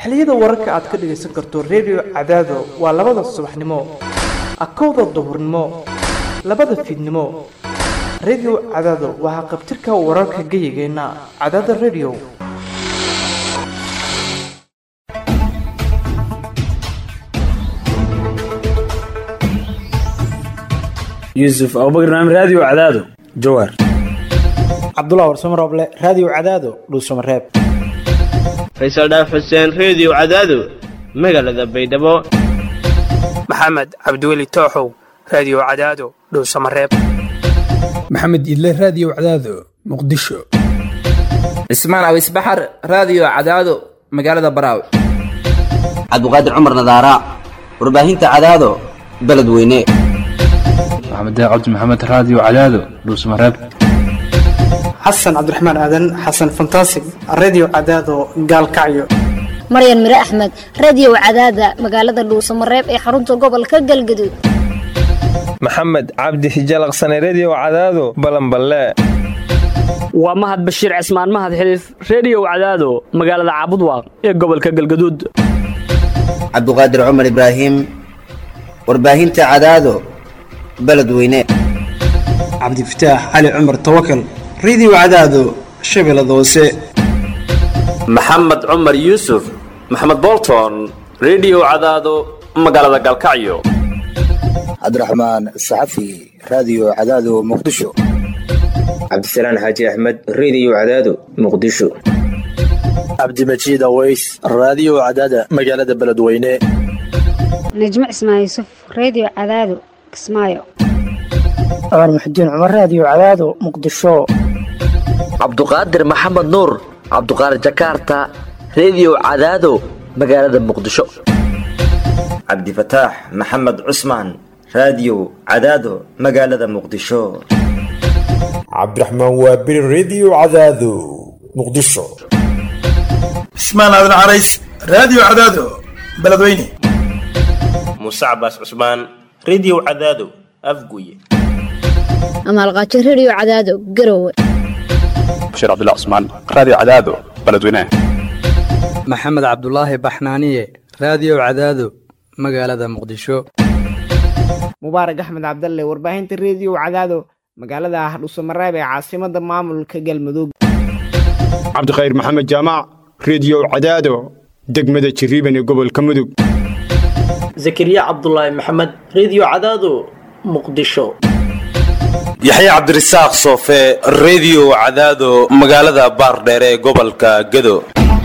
xilliyada wararka aad ka dhagaysan karto redio cadaado waa labada subaxnimo akowda duhurnimo labada fiidnimo redio cadaado waa haqabtirka wararka geyigeenna cadaada redio yuusuf abubakar naam raadiyo cadaado jawaar cabdullah warsamo rooble raadiyo cadaado dhuusamareeb faysal dhaaf xuseen reediyo cadaado magaalada baydhabo maxamed cabdiweli tooxow raadiyo cadaado dhowsamareeb maxamed idle raadiyo cadaado muqdisho cismaan awis baxar raadiyo cadaado magaalada baraaw cabdiqaadir cumar nadaara warbaahinta cadaado beledweyne maxamed cabdi maxamed raadiyo cadaado dhuusamareeb xasan cabdiraxmaan aadan xasan fantasig reediyo cadaado gaalkacyo maryan mire axmed reediyo cadaada magaalada dhuusamareeb ee xarunta gobolka galgaduud maxamed cabdi hijalaqsane reediyo cadaado balanballe waa mahad bashiir cismaan mahad xiliif reediyo cadaado magaalada caabudwaaq ee gobolka galgaduud cabduqaadir cumar ibraahim warbaahinta cadaado beledweyne cabdifataax cali cumar tawakal reediyo cadaado shabeellada hoose maxamed cumar yuusuf maxamed bolton reediyo cadaado magaalada galkacyo cabdiraxmaan saxafi raadiyo cadaado muqdisho cabdisalaan xaaji axmed reediyo cadaado muqdisho cabdimajiid aweys raadiyo cadaada magaalada beledweyne najmo cismaan yuusuf reediyo cadaado kismaayo cumar muxudiin cumar raadiyo cadaado muqdisho cabduqaadir maxamed nuur cabduqaadir jakaarta reediyo cadaado magaalada muqdisho cabdifataax maxamed cusmaan raadiyo cadaado magaalada muqdisho cabdiraxmaan waabiri reediyo cadaado muqdisho cismaan aadan carays raadiyo cadaado beledweyne muuse cabaas cusmaan reediyo cadaado afguye amaalqaajo reediyo cadaado garowe bashiir cabdilla cusmaan raadiyo cadaado beledweyne maxamed cabdulaahi baxnaaniye raadiyo cadaado magaalada muqdisho mubaarak axmed cabdalle warbaahinta reediyo cadaado magaalada hadhuusamareeb ee caasimada maamulka galmudug cabdikhayr maxamed jaamac reediyo cadaado degmada jiriiban ee gobolka mudug zakariya cabdulaahi maxamed reediyo cadaado muqdisho yaxya cabdirasaaq soofe reediyo cadaado magaalada baardheere ee gobolka gedo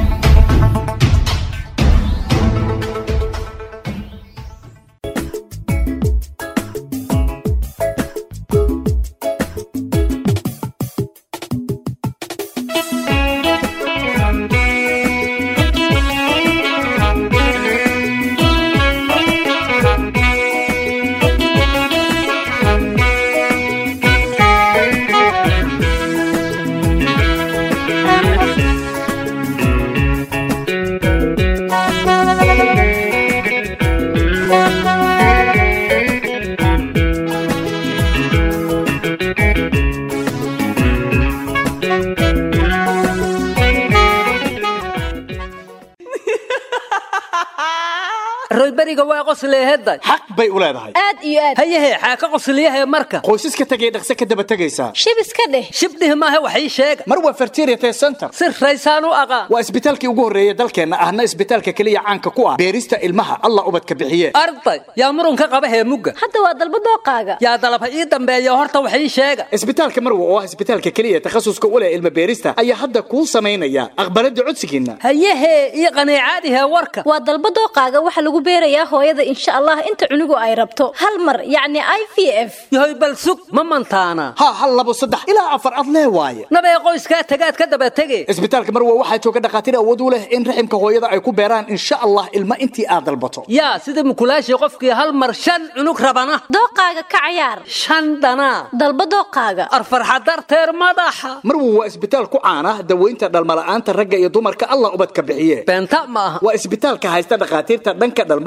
royberiga waa qosleehedda xaq bay u leedahay aad iyo aad hayahe xaaka qosliyahe marka qoysaska tegay dhaqse ka daba tegaysaa shib iska dheh shibdhih maahe wax ii sheega mar waa fertiriate center si raysaan u aqaan waa isbitaalkii ugu horreeya dalkeenna ahna isbitaalka keliya caanka ku ah beerista ilmaha allah ubadka bixiye arday yaa murunka qaba heemugga hadda waa dalba dooqaaga yaa dalaba ii dambeeya horta wax ii sheega isbitaalka marwa oo ah isbitaalka keliya takhasuska u leh ilma beerista ayaa hadda kuu samaynaya aqbalada codsigiinna hayahe ii qaniicaadihe warka waa dalba dooqaaga waxa lagu beerayaa hooyada insha allah inta cunugu ay rabto hal mar yacni i v f yahoy bal sug ma mantaana ha hal labo saddex ilaa afar ad lee waaye nabee qoyskaa tagaad ka daba tege isbitaalka marwa waxaa jooga dhakhaatiir awood u leh in raximka hooyada ay ku beeraan insha allah ilma intii aad dalbato yaa sida mukulaashii qofkii hal mar shan cunug rabana dooqaaga ka cayaar shan dhanaa dalba dooqaaga arfarxa darteer madaxa marwa waa isbitaal ku caana daweynta dhalmala'aanta ragga iyo dumarka allah ubadka bixiye beenta ma aha waa isbitaalka haysta dhakhaatiirta dhanka dhalmada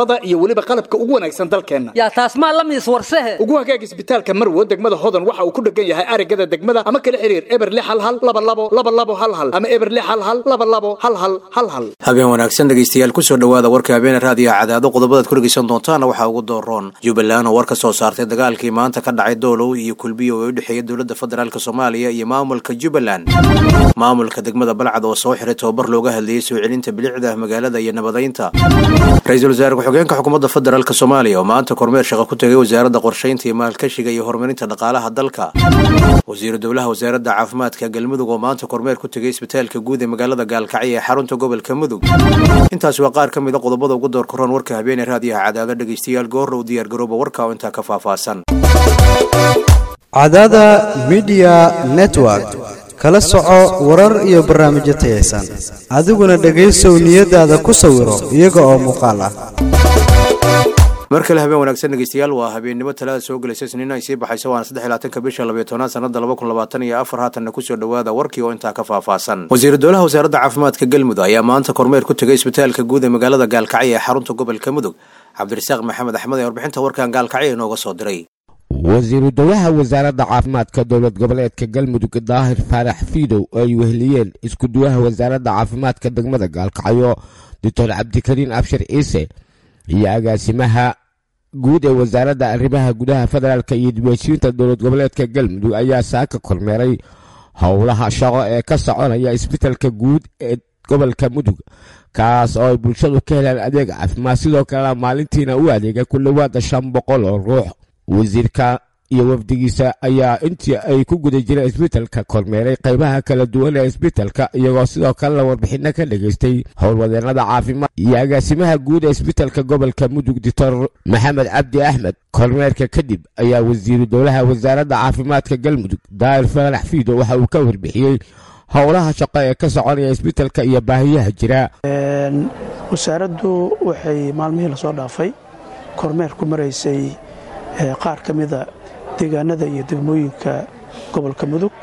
farsamada iyo weliba qalabka ugu wanaagsan dalkeenna yaa taas maa la miis warsehe ugu hagaag isbitaalka marwo degmada hodan waxa uu ku dhegan yahay arigada degmada ama kala xiriir eber lix hal hal laba labo laba labo hal hal ama eber lix hal hal laba labo hal hal hal hal habeen wanaagsan dhegaystayaal kusoo dhowaada warka habeene raadiyaha cadaado qodobadaad ku dhegaysan doontaana waxaa ugu dooroon jubbaland oo war ka soo saartay dagaalkii maanta ka dhacay doolow iyo kulbiyo ee u dhexeeya dowladda federaalk soomaaliya iyo maamulka jubbaland maamulka degmada balcad oo soo xiray tababar looga hadlayay soo celinta bilicda magaalada iyo nabadaynta ra-iisul wasaare ku-xigeenka xukuumadda federaalk soomaaliya oo maanta kormeer shaqo ku tegay wasaaradda qorshaynta iyo maalkashiga iyo horumarinta dhaqaalaha dalka wasiiru dowlaha wasaaradda caafimaadka galmudug oo maanta kormeer ku tegay isbitaalka guud ee magaalada gaalkacyo ee xarunta gobolka mudug intaasi waa qaar ka mid a qodobada ugu door koran warka habeene raadiyaha cadaado dhegaystayaal goorrow diyaargarooba warka oo intaa ka faahfaahsan cadaada midiya network kala soco warar iyo barnaamijyo tayaysan adiguna dhegaysow niyadaada ku sawiro iyaga oo muuqaal ah mar kale habeen wanaagsan dhegeystayaal waa habeennimo talaada soo gelaysa isniin ay sii baxayso waana saddex iyo labaatanka bisha labayo tobnaad sanada laba kun labaatan iyo afar haatanna kusoo dhowaada warkii oo intaa ka faahfaahsan wasiiru dowlaha wasaaradda caafimaadka galmudug ayaa maanta kormeer ku tegay isbitaalka guud ee magaalada gaalkacyo ee xarunta gobolka mudug cabdirasaaq maxamed axmed ee warbixinta warkan gaalkacyo inooga soo diray wasiiru dowlaha wasaaradda caafimaadka dowlad goboleedka galmudug daahir faarax fiidow oo ay weheliyeen iskuduwaha wasaaradda caafimaadka degmada gaalkacyo doctor cabdikariin abshir ciise iyo agaasimaha guud ee wasaaradda arrimaha gudaha federaalka iyo dibheshiinta dowlad goboleedka galmudug ayaa saaka kormeeray howlaha shaqo ee ka soconaya isbitalka guud ee gobolka mudug kaas oo ay bulshadu ka helaan adeeg caafimaad sidoo kalena maalintiina u adeega ku dhowaada shan boqol oo ruux wasiirka iyo wafdigiisa ayaa intii ay ku guda jireen isbitalka kormeeray qaybaha kala duwan ee isbitalka iyagoo sidoo kalena warbixino ka dhageystay howlwadeennada caafimaad iyo agaasimaha guud ee isbitalka gobolka mudug doctor maxamed cabdi axmed kormeerka kadib ayaa wasiiru dowlaha wasaaradda caafimaadka galmudug daahir faarax fiido waxa uu ka warbixiyey howlaha shaqo ee ka soconaya isbitalka iyo baahiyaha jira wasaaraddu waxay maalmihii lasoo dhaafay kormeer ku maraysay qaar ka mida deegaanada iyo degmooyinka gobolka mudug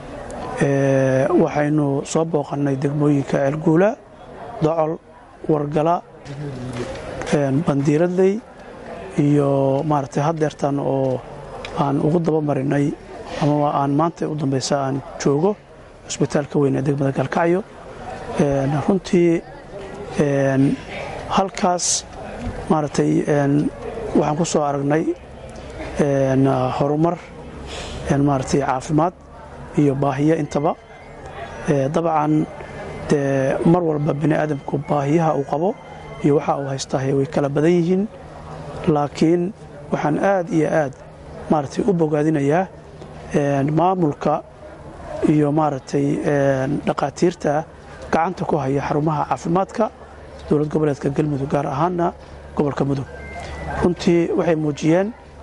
waxaynu soo booqannay degmooyinka ceelguula docol wargala bandiiradley iyo maaragtay haddeertan oo aan ugu daba marinay ama aan maanta u dambaysa aan joogo cusbitaalka weyn ee degmada gaalkacyo runtii halkaas maaragtay waxaan ku soo aragnay horumar maaragtay caafimaad iyo baahiyo intaba dabcan dee mar walba bini aadamku baahiyaha uu qabo iyo waxa uu haystaahay way kala badan yihiin laakiin waxaan aad iyo aad maaragtay u bogaadinayaa maamulka iyo maaragtay dhaqaatiirta gacanta ku haya xarumaha caafimaadka dowlad goboleedka galmudug gaar ahaanna gobolka mudug runtii waxay muujiyeen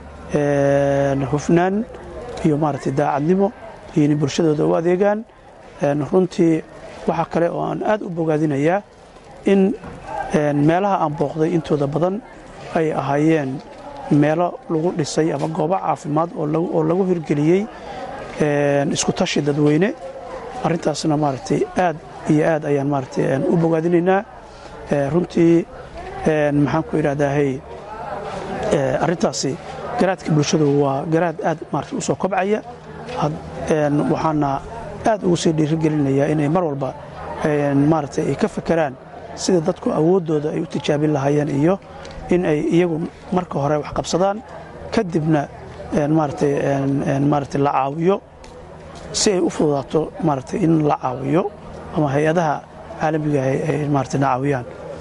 hufnaan iyo maaragtay daacadnimo iyo inay bulshadooda u adeegaan runtii waxaa kale oo aan aad u bogaadinayaa in meelaha aan booqday intooda badan ay ahaayeen meelo lagu dhisay ama goobo caafimaad oo lagu hirgeliyey isku tashi dadweyne arrintaasna maaragtay aad iyo aad ayaan maaragtay u bogaadinaynaa runtii maxaan ku idhahdaahay arrintaasi garaadka bulshadu waa garaad aad maarata u soo kobcaya waxaana aad ugu sii dhiirigelinayaa inay mar walba maaragtay ay ka fakeraan sida dadku awooddooda ay u tijaabin lahaayeen iyo in ay iyagu marka hore wax qabsadaan kadibna maaragtay maaragtay la caawiyo si ay u fududaato maaragtay in la caawiyo ama hay-adaha caalamiga ay maaragtay na caawiyaan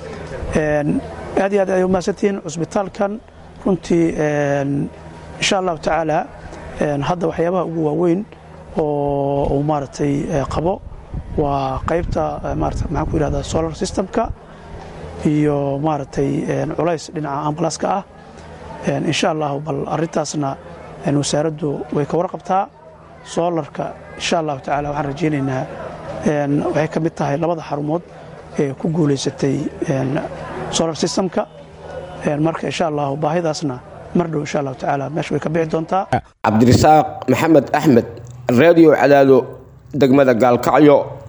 aad iyo aad ay umahadsantihiin cusbitaalkan runtii insha allahu tacaala hadda waxyaabaha ugu waaweyn oo uu maaragtay qabo waa qaybta maarata maxaan ku yidhahdaa solar systemka iyo maaragtay culays dhinaca ambalaska ah insha allahu bal arrintaasna wasaaraddu way ka warqabtaa soolarka insha allahu tacala waxaan rajaynaynaa waxay ka mid tahay labada xarumood ee ku guulaysatay solar systemka marka insha allahu baahidaasna mar dhow insha allahu tacaala meesha way ka bixi doontaa cabdirasaaq maxamed axmed radio cadaado degmada gaalkacyo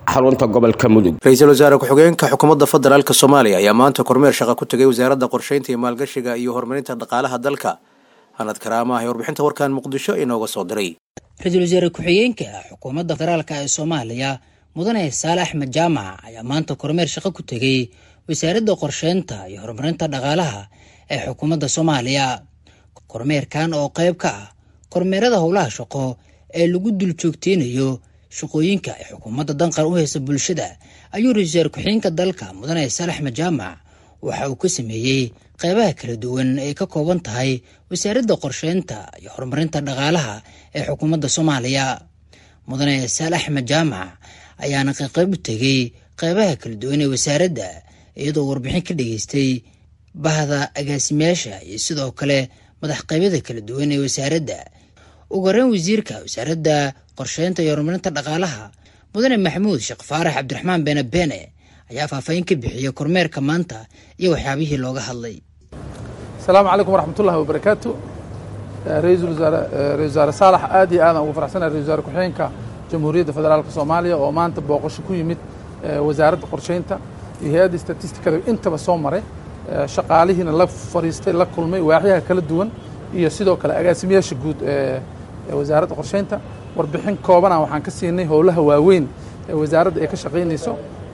xarunta gobolka mudug ra-iisul wasaare ku-xigeenka xukuumadda federaalk soomaaliya ayaa maanta kormeer shaqa ku tegay wasaaradda qorsheynta iyo maalgashiga iyo horumarinta dhaqaalaha dalka hanad karaama ah ee warbixinta warkan muqdisho inooga soo diray ra-iisul wasaare ku-xigeenka xukuumadda federaalk ee soomaaliya mudane saale axmed jaamac ayaa maanta kormeer shaqo ku tegey wasaaradda qorsheynta iyo horumarinta dhaqaalaha ee xukuumadda soomaaliya kormeerkan oo qayb ka ah kormeerada howlaha shaqo ee lagu dul joogteynayo shaqooyinka ay xukuumadda danqar u haysa bulshada ayuu ra-isul wasaare ku-xigeenka dalka mudane saale axmed jaamac waxa uu ka sameeyey qeybaha kala duwan ay ka kooban tahay wasaaradda qorsheynta iyo horumarinta dhaqaalaha ee xukuumadda soomaaliya mudane saale axmed jaamac ayaana qayqayb u tegey qeybaha kala duwan ee wasaaradda iyadoo warbixin ka dhageystay bahda agaasimayaasha iyo sidoo kale madax qeybyada kala duwan ee wasaaradda ugu horeyn wasiirka wasaaradda qorsheynta iyo horumarinta dhaqaalaha mudane maxamuud sheekh faarax cabdiraxmaan beene beene ayaa faahfaahin ka bixiyey kormeerka maanta iyo waxyaabihii looga hadlay asalaamu calaykum waraxmatullahi wabarakaatu ra-iisul wasaare ra-isul wasaare saalax aad iyo aadaan ugu faraxsanahay ra-isul wasaare ku-xigeenka jamhuuriyadda federaalka soomaaliya oo maanta booqasho ku yimid wasaaradda qorsheynta iyo hay-adda statistikada intaba soo maray shaqaalihiina la fariistay la kulmay waaxyaha kala duwan iyo sidoo kale agaasimayaasha guud ee wasaaradda qorsheynta warbixin koobana waxaan ka siinay howlaha waaweyn ee wasaaradda ay ka shaqaynayso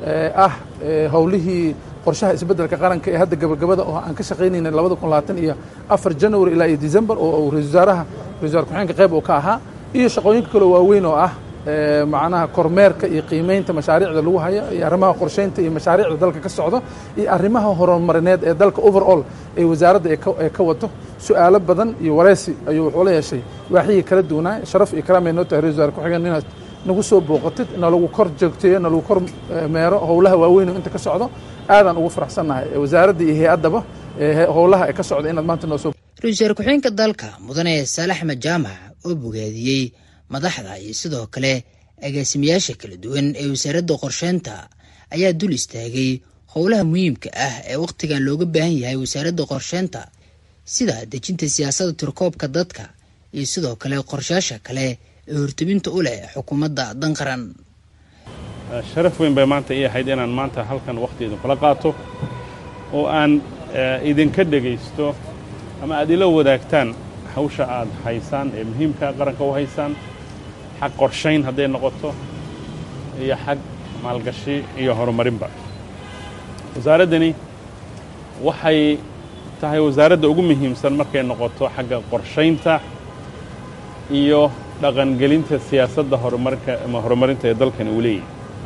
ah howlihii qorshaha isbeddelka qaranka ee hadda gabagabada oo aan ka shaqaynayna labada kun labaatan iyo afar january ilaa iyo december oo ra-isul wasaaraha ra-isul wasaare ku-xigeenka qayb uu ka ahaa iyo shaqooyinka kaloo waaweyn oo ah macnaha kormeerka iyo qiimeynta mashaariicda lagu hayo iyo arrimaha qorsheynta iyo mashaariicda dalka ka socdo iyo arrimaha horumarineed ee dalka overall ee wasaaradda ee ka wato su-aalo badan iyo wareysi ayuu wuxuu la yeeshay waaxyihii kala duwanaa sharaf iyo karaamay noo tahay ra-isul wasaare ku-xigeen inaad nagu soo booqatid nalagu kor joogteeyo nalagu kor meero howlaha waaweyn oo inta ka socdo aadaan ugu faraxsannahay wasaaradda iyo hay-addaba howlaha ee ka socda inaad maanta noo soo ra-isul wasaare ku-xigeenka dalka mudane saale axmed jaamac oo bogaadiyey madaxda iyo sidoo kale agaasimayaasha kala duwan ee wasaaradda qorsheynta ayaa dul istaagay howlaha muhiimka ah ee wakhtigan looga baahan yahay wasaaradda qorsheynta sida dejinta siyaasadda tirkoobka dadka iyo sidoo kale qorshayaasha kale ee hortebinta u leh xukuumadda danqaran sharaf weyn bay maanta ii ahayd inaan maanta halkan wakhti idinkula qaato oo aan idinka dhegaysto ama aad ila wadaagtaan hawsha aad haysaan ee muhiimka qaranka u haysaan xag qorshayn hadday noqoto iyo xag maalgashi iyo horumarinba wasaaraddani waxay tahay wasaaradda ugu muhiimsan markay noqoto xagga qorshaynta iyo dhaqangelinta siyaasadda horumarka ama horumarinta ee dalkani uu leeyahy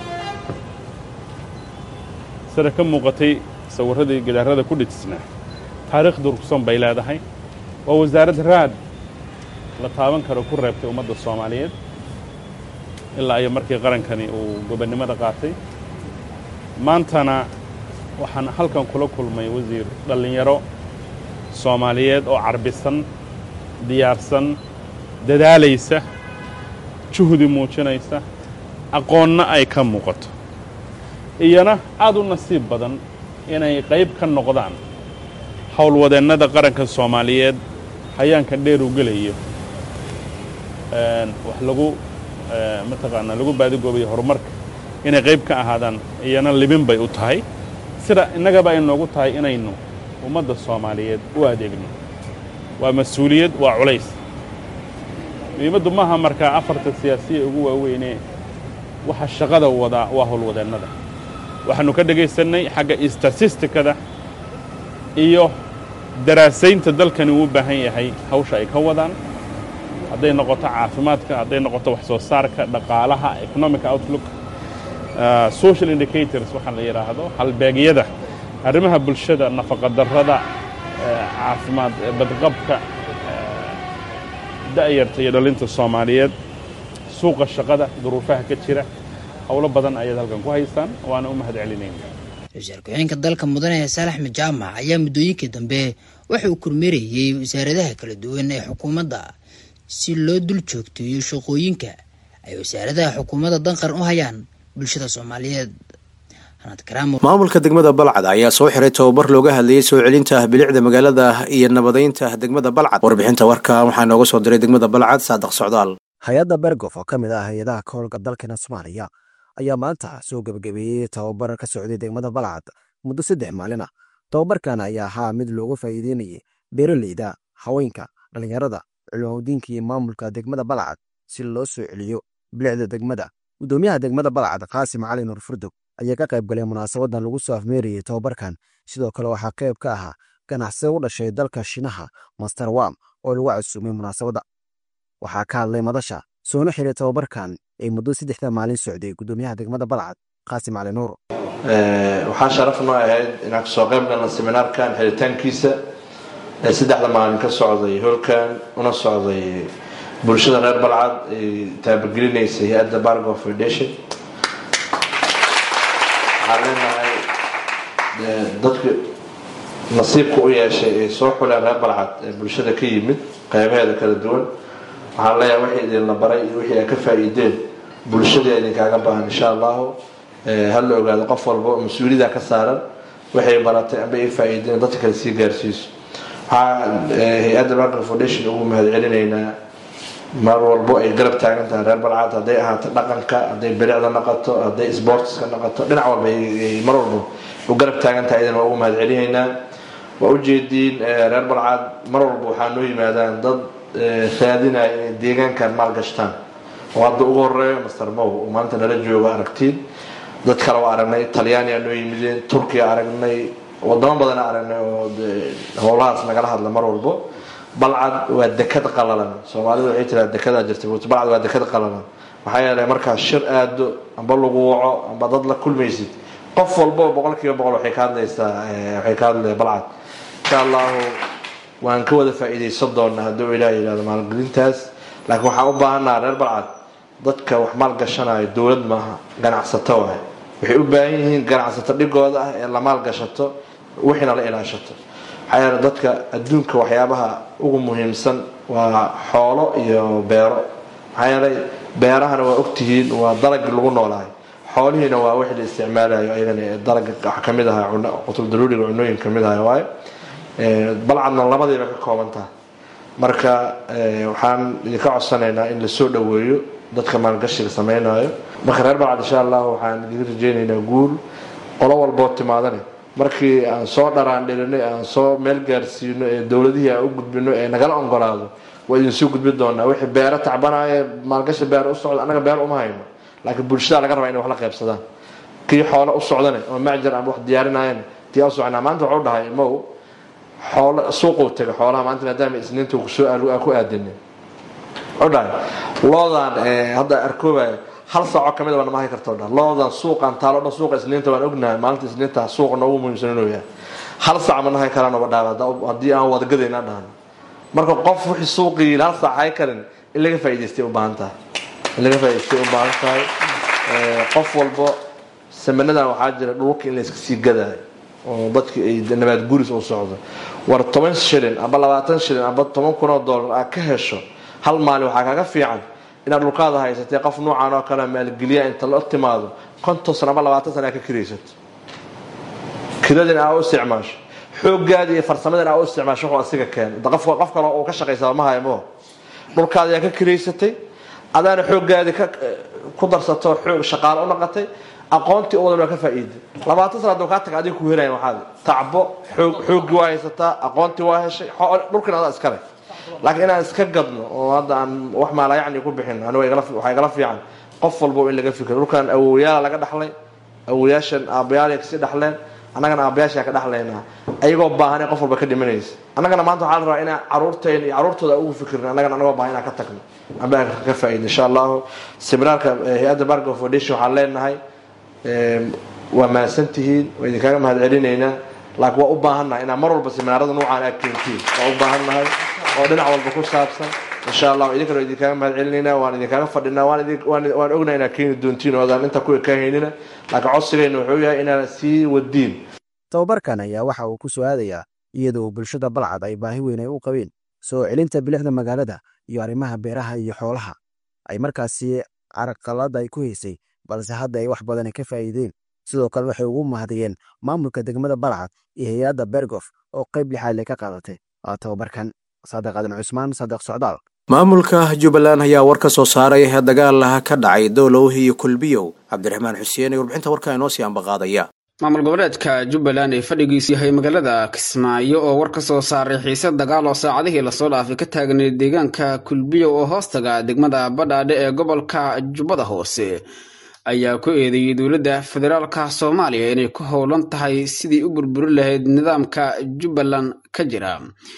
sida ka muuqatay sawirradii gidaarada ku dhejisnaa taariikh durugsan bay leedahay waa wasaarad raad la taaban karo ku reebtay ummadda soomaaliyeed ilaa iyo markii qarankani uu gobonnimada qaatay maantana waxaan halkan kula kulmay wasiir dhallinyaro soomaaliyeed oo carbisan diyaarsan dadaalaysa juhdi muujinaysa aqoonna ay ka muuqato iyana aad u nasiib badan inay qayb ka noqdaan howlwadeennada qaranka soomaaliyeed hayaanka dheer u gelayo wax lagu mataqaanaa lagu baadigoobayo horumarka inay qayb ka ahaadaan iyana libin bay u tahay sida innagaba ay noogu tahay inaynu ummadda soomaaliyeed u adeegno waa mas-uuliyad waa culays muhiimaddu maaha markaa afarta siyaasiya ugu waaweynee waxa shaqada wadaa waa howlwadeennada waxaannu ka dhagaysannay xagga statistikada iyo daraasaynta dalkani uu u baahan yahay hawsha ay ka wadaan hadday noqoto caafimaadka hadday noqoto wax soo saarka dhaqaalaha economic outlook social indicators waxaa la yidhaahdo halbeegyada arrimaha bulshada nafaqadarrada caafimaad badqabka da'yarta iyo dhalinta soomaaliyeed suuqa shaqada duruufaha ka jira howlo badan ayaad halkan ku haysaan waana u mahad celinayna ra-iisul ku-xigeenka dalka mudane saale axmed jaamac ayaa muddooyinkii dambe waxa uu kormeerayey wasaaradaha kala duwan ee xukuumadda si loo dul joogteeyo shaqooyinka ay wasaaradaha xukuumadda danqar u hayaan bulshada soomaaliyeed maamulka degmada balcad ayaa soo xiray tababar looga hadlayay soo celinta bilicda magaalada iyo nabadeynta degmada balcad warbixinta warka waxaa nooga soo diray degmada balcad saadaq socdaal hay-adda bergof oo ka mid ah hay-adaha ka howlga dalkeena soomaaliya ayaa maanta soo gebagabeeyey tababar ka socday degmada balcad muddo saddex maalin ah tababarkan ayaa ahaa mid looga faa'iideynayay beeraleyda haweenka dhallinyarada culumadiinka iyo maamulka degmada balcad si loo soo celiyo bilicda degmada gudoomiyaha degmada balcad qaasim cali nuur furdog ayaa ka qayb galay munaasabadan lagu soo afmeerayey tababarkan sidoo kale waxaa qayb ka ahaa ganacsade u dhashay dalka shinaha master wam oo lagu casuumay munaasabadda waxaa ka hadlay madasha soona xiray tababarkan ee muddo saddexda maalin socday gudoomiyaha degmada balcad qaasim cali nuur waxaa sharaf noo ahayd inaan kasoo qayb galna seminaarkan xiritaankiisa ee saddexda maalin ka socday holkan una socday bulshada reer balcad ay taabagelinaysa hay-adda bargo foundation waxaan leenahay dadka nasiibka u yeeshay ee soo xuleen reer balcad ee bulshada ka yimid qeybaheeda kala duwan waxaan leeyahay wixii idinla baray iyo wixii ay ka faa'iideen bulshada idinkaaga baahan insha allahu ha la ogaado qof walba oo mas-uuliyada ka saaran waxay baratay amba ay faa'iideen dadka kale sii gaarsiiso waxaa hay-adda bargo foundation ugu mahadcelinaynaa mar walbo ay garab taagan tahay reer balcad hadday ahaato dhaqanka hadday bilicda noqoto hadday sportska noqoto dhinac walba mar walba u garab taagan tahay idan waa ugu mahadcelinaynaa waa ujeediin reer balcad mar walba waxaa noo yimaadaan dad raadinaya inay deegaankan maalgashtaan oo hadda ugu horeeyo master mow oo maanta nala joogo aragtiin dad kale waa aragnay talyaaniya noo yimideen turkiya aragnay wadamo badana aragnay oo howlahaas nagala hadla mar walbo balcad waa dekad qalalan soomaalidu waxay tiraa dekadaa jirta balcad waa dekad qalalan maxaa yeelay markaa shir aado amba lagu waco amba dad la kulmaysid qof walbo boqol kiiba boqol waxay ka hadlaysaa waxay ka hadlaya balcad insha allahu waan ka wada faa'iidaysan doonaa hadduu ilaah yidhahdo maalgelintaas laakiin waxaan u baahannaha reer balcad dadka wax maalgashanayo dowlad maaha ganacsato waay waxay u baahan yihiin ganacsato dhigooda ah ee la maalgashato wixiina la ilaashato maxaa yeele dadka adduunka waxyaabaha ugu muhiimsan waa xoolo iyo beero maxaa yeelay beerahana waa ogtihiin waa dalagii lagu noolahay xoolihiina waa wixii la isticmaalayo ayagana dalaga waxa kamid aha qutul daruuriga cunooyin kamid aha waayo balcadna labadiiba ka kooban tahay marka waxaan idinka codsanaynaa in lasoo dhaweeyo dadka maalgashiga sameynayo marka reer balcad insha allah waxaan idin rajeynaynaa guul qolo walboo timaadane markii aan soo dharaan dhilinay aan soo meel gaarsiino ee dowladihii aan u gudbino ee nagala ongolaado waa idinsoo gudbi doonaa wixii beero tacbanaya maalgashi beer u socda annaga beer uma hayno laakiin bulshada laga rabaa inay wax la qaybsadaan kii xoolo u socdane oo macjar aan wax diyaarinayan tii u socnaa maanta wuxuu dhahay mow xoolo suuquu tegay xoolaha maanta maadaama isniinta kusoo ku aadinin wuxuu dhahay loodan hadda arkoobaya hal saaco kamid a nama hay karto dhan loodan suuqan taalo dhan suuqa isniinta waan ognahay maalinta isniinta suuqa noogu muhiimsan inuu yahay hal saac ma nahay karaan oba dhaaba haddii aan wadagadaynaa dhahno marka qof wixii suuqii hal saac hay karin in laga faa'iidaystay u baahan tahay in laga faa'iidaystay u baahan tahay qof walbo samanadan waxaa jira dhulka in la iska sii gadaayo oo dadki ay nabaad guris u socdo war toban shilin aba labaatan shilin aba toban kun oo dollar aad ka hesho hal maalin waxaa kaga fiican inaad dhulkaada haysatay qof nuucan oo kale maalgeliya inta la timaado konton sano ama labaatan sana ka kiraysato kiradin aa u isticmaasho xoogaadi iyo farsamadan aa u isticmaasho wuxuu asiga keenay qof qof kale uu ka shaqaysaa ma haymo dhulkaada yaa ka kiraysatay adaana xoogaadi ka ku darsato xoog shaqaale u noqotay aqoontii uwadan waa ka faa'iiday labaatan sana hadduu kaa taga adiga ku helayan waxaad tacbo xoog xooggii waa haysataa aqoontii waa heshay dhulkina adaa iskale laakiin inaan iska gadno oo hadda aan wax maalayacni ku bixin aniga waxaa igala fiican qof walba in laga fikiro dhulkan awowyaala laga dhaxlay awowayaashan aabbayaalay kasii dhaxleen annagana aabbayaashaa ka dhaxlaynaa ayagoo baahan qof walba ka dhimanaysa annagana maanta waxaa la rabaa inaan caruurteen iyo caruurtooda ugu fikirno annagana anagoo baahan inaan ka tagno amba aan ka faa'iidno insha allahu seminaarka hay-adda bargo foundation waxaan leenahay waa mahadsan tihiin waa idinkaaga mahad celinaynaa laakiin waa u baahannahay inaan mar walba seminaarada nuucaan aad keentiin waa u baahannahay oo dhinac walba ku saabsan insha allah idinkana idinkaaga mahad celinaynaa waan idinkaaga fadhinaa waan ognaa inaad keeni doontiin oodaan inta kuwa kaa haynina laakiin codsigayna wuxuu yahay inaad sii wadiin tababarkan ayaa waxa uu ku soo aadayaa iyadoo bulshada balcad ay baahi weyn ay u qabeen soo celinta bilicda magaalada iyo arrimaha beeraha iyo xoolaha ay markaasi caraqalada ay ku haysay balse hadda ay wax badan ka faa'iideen sidoo kale waxay ugu mahadiyeen maamulka degmada balcad iyo hay-adda bergof oo qayb lixaadle ka qaadatay tababarkan saadiq aadan cusmaan saadiq socdaal maamulka jubbaland ayaa war ka soo saaray dagaal ka dhacay dowlow iyo kulbiyow cabdiraxmaan xuseen ee warbixinta warkaa inoo sii ambaqaadaya maamul goboleedka jubbaland ee fadhigiisu yahay magaalada kismaayo oo war ka soo saaray xiise dagaal oo saacadihii lasoo dhaafay ka taagnay deegaanka kulbiyow oo hoostaga degmada badhaadhe ee gobolka jubbada hoose ayaa ku eedeeyey dowladda federaalka soomaaliya inay ku howlan tahay sidii u burburin lahayd nidaamka jubbaland ka jira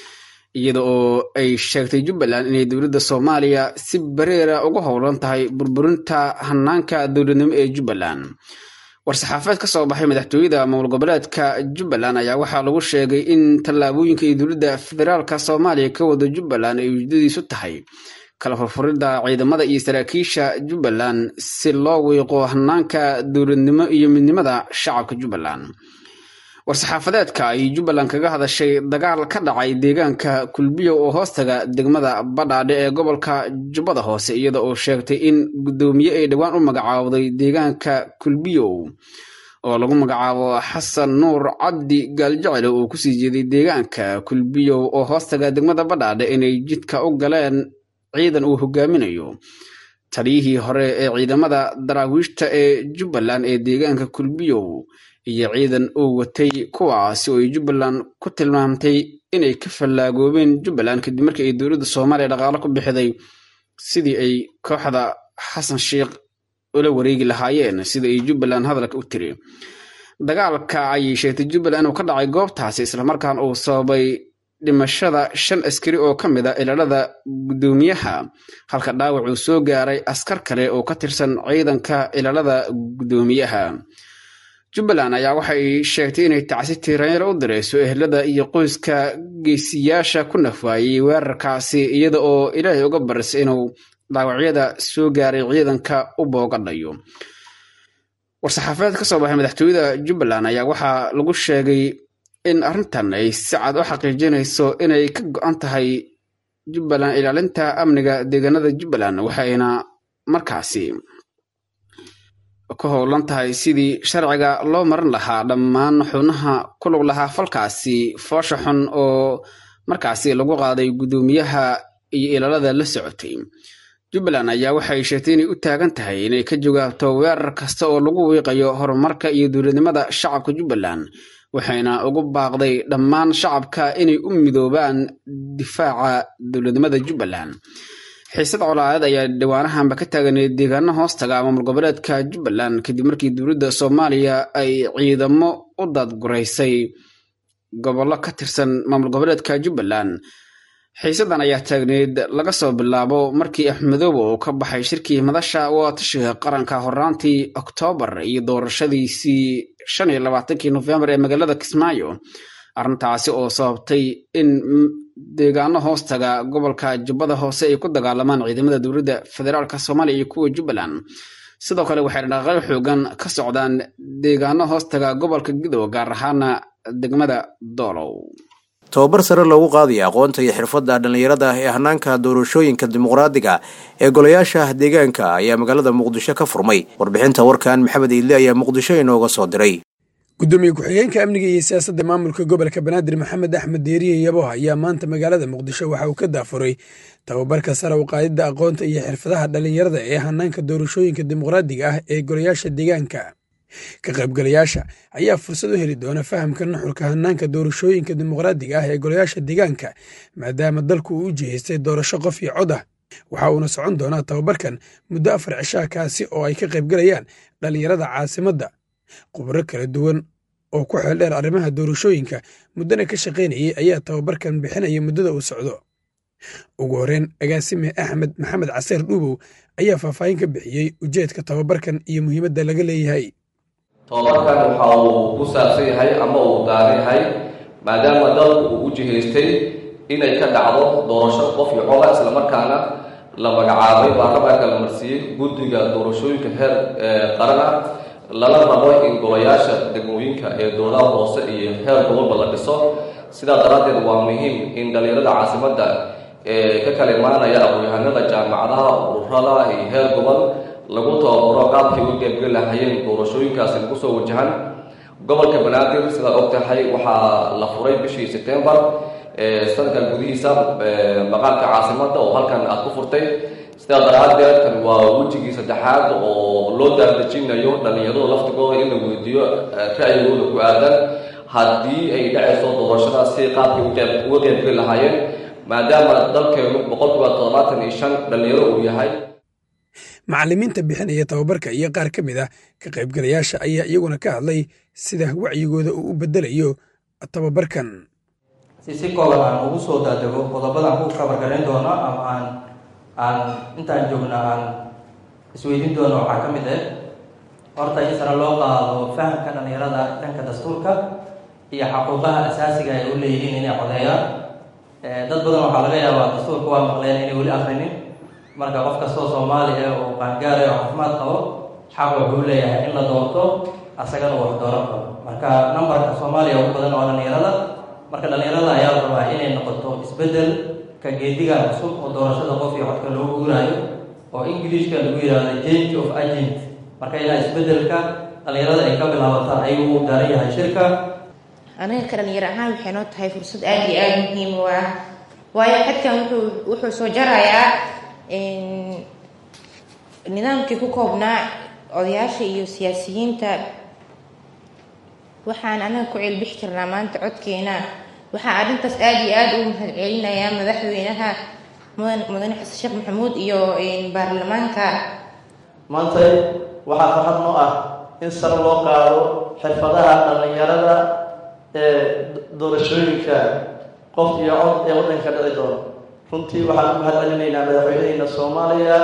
iyada oo ay sheegtay jubbaland inay dowladda soomaaliya si bareera ugu howlan tahay burburinta hanaanka dowladnimo ee jubbaland war-saxaafeed ka soo baxay madaxtooyada maamul goboleedka jubbaland ayaa waxaa lagu sheegay in tallaabooyinka ay dowladda federaalka soomaaliya ka wada jubbaland ay ujeedadiisu tahay kala furfuridda ciidamada iyo saraakiisha jubbaland si loo wiiqo hanaanka dowladnimo iyo midnimada shacabka jubbaland war-saxaafadeedka ay jubbaland kaga hadashay dagaal ka dhacay deegaanka kulbiyow oo hoostaga degmada badhaadhe ee gobolka jubbada hoose iyada oo sheegtay in guddoomiye ay dhowaan u magacaawday deegaanka kulbiyow oo lagu magacaabo xasan nuur cabdi gaaljecele oo kusii jeeday deegaanka kulbiyow oo hoostaga degmada badhaadhe inay jidka u galeen ciidan uu hogaaminayo taliyihii hore ee ciidamada daraawiishta ee jubbaland ee deegaanka kulbiyow iyo ciidan uu watay kuwaasi oo ay jubbaland ku tilmaamtay inay ka fallaagoobeen jubbaland kadib markii ay dowladda soomaaliya dhaqaalo ku bixiday sidii ay kooxda xasan sheikh ula wareegi lahaayeen sida ay jubbaland hadalka u tiri dagaalka ayay sheegtay jubbaland inuu ka dhacay goobtaasi islamarkaan uu sababay dhimashada shan askari oo ka mid a ilaalada guddoomiyaha halka dhaawac uu soo gaaray askar kale oo ka tirsan ciidanka ilaalada guddoomiyaha jubbaland ayaa waxay sheegtay inay tacsi tiiranyar u dirayso ehelada iyo qoyska geesiyaasha ku nafaayay weerarkaasi iyada oo ilaahay uga barisay inuu dhaawacyada soo gaaray ciidanka u boogadhayo war-saxaafadeed ka soo baxay madaxtooyada jubbaland ayaa waxaa lagu sheegay in arrintan ay si cad u xaqiijinayso inay ka go-an tahay jubbaland ilaalinta amniga deegaanada jubbaland waxayna markaasi ku howlan tahay sidii sharciga loo marin lahaa dhammaan xubnaha ku lug lahaa falkaasi foosha xun oo markaasi lagu qaaday guddoomiyaha iyo ilaalada la socotay jubbaland ayaa waxay sheegtay inay u taagan tahay inay ka jawaabto weerar kasta oo lagu wiiqayo horumarka iyo dowladnimada shacabka jubbaland waxayna ugu baaqday dhammaan shacabka inay u midoobaan difaaca dowladnimada jubbaland xiisad colaadeed ayaa dhawaanahanba ka taaganay deegaano hoostaga maamul goboleedka jubbaland kadib markii dowladda soomaaliya ay ciidamo u daadguraysay gobollo ka tirsan maamul goboleedka jubbaland xiisadan ayaa taagneyd laga soo bilaabo markii axmedoobe uu ka baxay shirkii madasha waatashiga qaranka horaantii oktoobar iyo doorashadiisii shan iyo labaatankii nofembar ee magaalada kismaayo arrintaasi oo sababtay in deegaano hoostaga gobolka jubbada hoose ay ku dagaalamaan ciidamada dowladda federaalk soomaaliya iyo kuwa jubbaland sidoo kale waxay dhaqaaqyo xoogan ka socdaan deegaano hoostaga gobolka gidow gaar ahaana degmada doolow tobabar sare loogu qaadaya aqoonta iyo xirfadda dhallinyarada ee hanaanka doorashooyinka dimuqraadiga ee golayaasha deegaanka ayaa magaalada muqdisho ka furmay warbixinta warkan maxamed iidle ayaa muqdisho inooga soo diray gudoomiye ku-xigeenka amniga iyo siyaasadda maamulka gobolka banaadir maxamed axmed deeriye yaboh ayaa maanta magaalada muqdisho waxa uu ka daafuray tababarka sare u qaadidda aqoonta iyo xirfadaha dhallinyarada ee hanaanka doorashooyinka dimuqraadiga ah ee golayaasha deegaanka ka qaybgalayaasha ayaa fursad u heli doona fahamka nuxurka hanaanka doorashooyinka dimuqraadiga ah ee golayaasha deegaanka maadaama dalku uu u jihaystay doorasho qof iyo cod ah waxa uuna socon doonaa tababarkan muddo afar cishaa kaasi oo ay ka qaybgalayaan dhallinyarada caasimadda khubro kala duwan oo ku xeeldheer arrimaha doorashooyinka muddana ka shaqaynayay ayaa tababarkan bixinaya muddada uu socdo ugu horreyn agaasime axmed maxamed caseer dhuubow ayaa faahfaahin ka bixiyey ujeedka tababarkan iyo muhiimadda laga leeyahay tababarkan waxa uu ku saabsan yahay ama uu daaran yahay maadaama dalku uu u jihaystay inay ka dhacdo doorasho qof iyo coda islamarkaana la magacaabay baarlamaanka la marsiiyey guddiga doorashooyinka heer qaran ah lala rabo in golayaasha degmooyinka ee dowladaha hoose iyo heer gobolba la dhiso sidaa daraaddeed waa muhiim in dhallinyarada caasimadda ee ka kala imaanaya aqoon-yahanada jaamacadaha ururada iyo heer gobol lagu tababaro qaabkay u geebgeli lahayeen doorashooyinkaasi lagu soo wajahan gobolka banaadir sidaad og tahay waxaa la furay bishii sebtembar sanadkan gudihiisa maqaamka caasimadda oo halkan aad ku furtay sidaa daraaddeed kan waa wejigii saddexaad oo loo daaldejinayo dhallinyarada laftigooda in la weydiiyo ra'yigooda ku aadan haddii ay dhacayso doorashadaas si qaabkay uga qeybgeli lahaayeen maadaama dalkeenu boqolkiiba toddobaatan iyo shan dhallinyaro uu yahay macallimiinta bixinaya tababarka iyo qaar ka mid ah ka qaybgalayaasha ayaa iyaguna ka hadlay sida wacyigooda uu u bedelayo tababarkan si si kooban aan ugu soo daadego qodobadaan ku kabargarayn doono ama aan aan intaan joogna aan isweydiin doono waxaa ka mid ah horta in sare loo qaado fahamka dhallinyarada dhanka dastuurka iyo xaquuqaha asaasiga ay u leeyihiin inay codeeyaan dad badan waxaa laga yaabaa dastuurka waa maqleen inay weli akrinin marka qof kastoo soomaali ah oo qaangaara oo caafimaad qabo xaq wuxuu leeyahay in la doorto asagana uu wax dooran karo marka nambarka soomaaliya ugu badan oo dhallinyarada marka dhallinyarada ayaa la rabaa inay noqoto isbeddel ka geedigan cusub oo doorashada qof iyo codka loo guuraayo oo ingiliishka lagu yidhaahdo change of agent marka inaa isbeddelka dhallinyarada ay ka bilaabataan ayuu u daaran yahay shirka anaga ka dhalinyaro ahaan waxay noo tahay fursad aada iyo aada muhiim u ah waayo xadkan wuxuu wuxuu soo jarayaa nidaamkii ku koobnaa odayaasha iyo siyaasiyiinta waxaan anaga ku ceelbixi karnaa maanta codkeena waxaa arrintaas aada iyo aada ugu mahad celinayaa madaxweynaha mudan mudane xasan sheekh maxamuud iyo baarlamaanka maanta waxaa farxad noo ah in sare loo qaado xirfadaha dhallinyarada ee doorashooyinka qof iyo cod ee waddanka dhici doono runtii waxaan u mahad celinaynaa madaxweyneheyna soomaaliya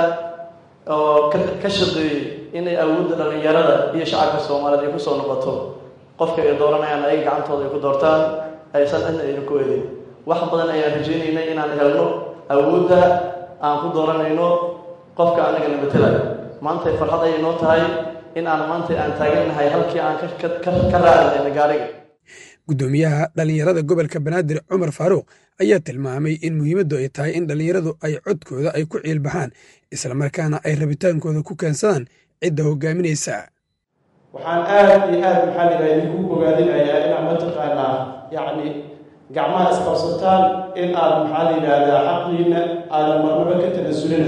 oo ka shaqeeyey inay awoodda dhallinyarada iyo shacabka soomaaliyeed ay kusoo noqoto qofka ay dooranayaan ay gacantooda ay ku doortaan aysan cidna ayna ku edin wax badan ayaan rajaynaynay inaan helno awoodda aan ku dooranayno qofka anagana matelayo maanta farxad ayay noo tahay in aan maanta aan taagannahay halkii aan ka raacnayna gaariga guddoomiyaha dhallinyarada gobolka banaadir cumar faaruuq ayaa tilmaamay in muhiimaddu ay tahay in dhallinyaradu ay codkooda ay ku ciilbaxaan islamarkaana ay rabitaankooda ku keensadaan cidda hogaaminaysa waxaan aada iyo aada maxaa lidaha idinku bogaadinayaa inaad mataqaanaa yacni gacmaha isqabsataan in aad maxaa la yidhaahdaa xaqiina aadan marnaba ka tanasulina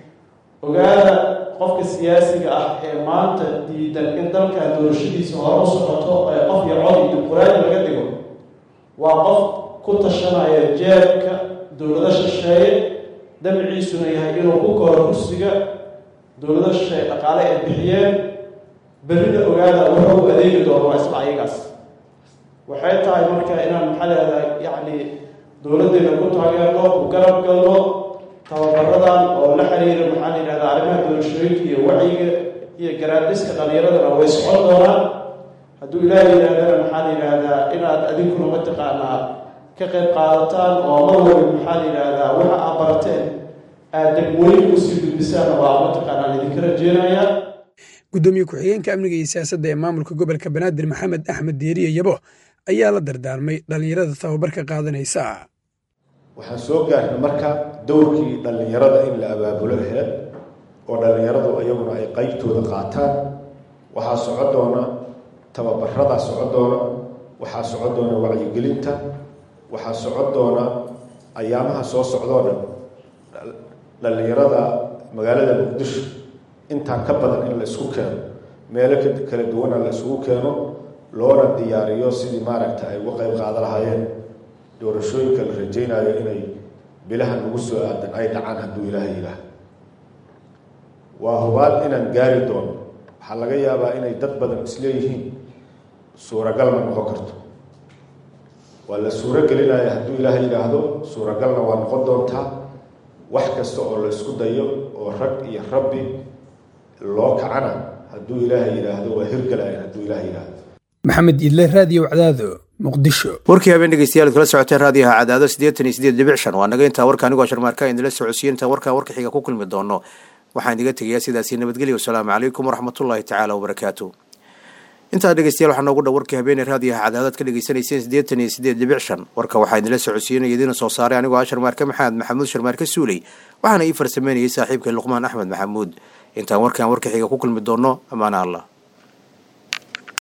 ogaada qofka siyaasiga ah ee maanta diidan in dalkan doorashadiisa hore u socoto ee qof iyo cod iyo dimuquraadi laga dhigo waa qof ku tashanaya jeebka dowlado shisheeye dabciisuna yahay inuu ku koro kursiga dowlado shisheeye dhaqaale ay bixiyeen berrida ogaada wuxuu u adeegi doono waa isla ayagaas waxay tahay marka inaan maxaa leedahay yacni dowladdeena ku taageerno ku garab galno tababaradan oo la xiriira maxaa la yidhahdaa arrimaha doorashooyinka iyo wacyiga iyo garaadiska dhallinyaradana way socon doonaan hadduu ilaahay yidhahdana maxaa la yidhaahdaa inaad adinkuna mataqaanaa ka qayb qaadataan oo mar waliba maxaa la yidhaahdaa waxa aad barateen aad degmooyin usii gudbisaan waa mataqaanaa laydinka rajeenayaa guddoomiye ku-xigeenka amniga iyo siyaasadda ee maamulka gobolka banaadir maxamed axmed deeriye yabo ayaa la dardaarmay dhallinyarada tababarka qaadanaysa waxaan soo gaarnay marka dowrkii dhallinyarada in la abaabulo aheed oo dhallinyaradu iyaguna ay qeybtooda qaataan waxaa soco doona tababaradaa soco doona waxaa soco doona wacyigelinta waxaa soco doona ayaamaha soo socdoo dhan dhallinyarada magaalada muqdisho intaa ka badan in la isku keeno meelo kala duwana la isugu keeno loona diyaariyo sidii maaragta ay uga qayb qaadan lahaayeen doorashooyinka la rajaynayo inay bilaha nagu soo aadan ay dhacaan hadduu ilaahay yidhaah waa hubaal inaan gaari doono waxaa laga yaabaa inay dad badan isleeyihiin suuragal ma noqon karto waa la suuro gelinaya hadduu ilaahay yidhaahdo suuragalna waa noqon doontaa wax kasta oo la isku dayo oo rag iyo rabbi loo kacana hadduu ilaahay yidhaahdo waa hirgalaya hadduu ilaahay yidhaahdo maxamed idle raadiyo wacdaado muqdisho warkii habeen dhegeystayaal kala socoteen raadiyaha cadaado siddeetan iyo siddeed dhibic shan waa naga intaa warka anigoo sharmaarka idinla socodsiiye intaan warkaa warka xiga ku kulmi doono waxaan idiga tegayaa sidaasi nabadgelyo wasalaamu calaykum waraxmatullaahi tacaala wabarakaatu intaa dhegeystayaal waxaa noogu dhow warkii habeeney raadiyaha cadaadaad ka dhegeysanayseen siddeetan iyo siddeed dhibic shan warka waxaa idinla socodsiinaya idiina soo saaray anigoo ah sharmaarke maxamed maxamuud sharmaarke suuley waxaana ii farsameynayay saaxiibkay luqmaan axmed maxamuud intaan warkaan warka xiga ku kulmi doono ammaana allah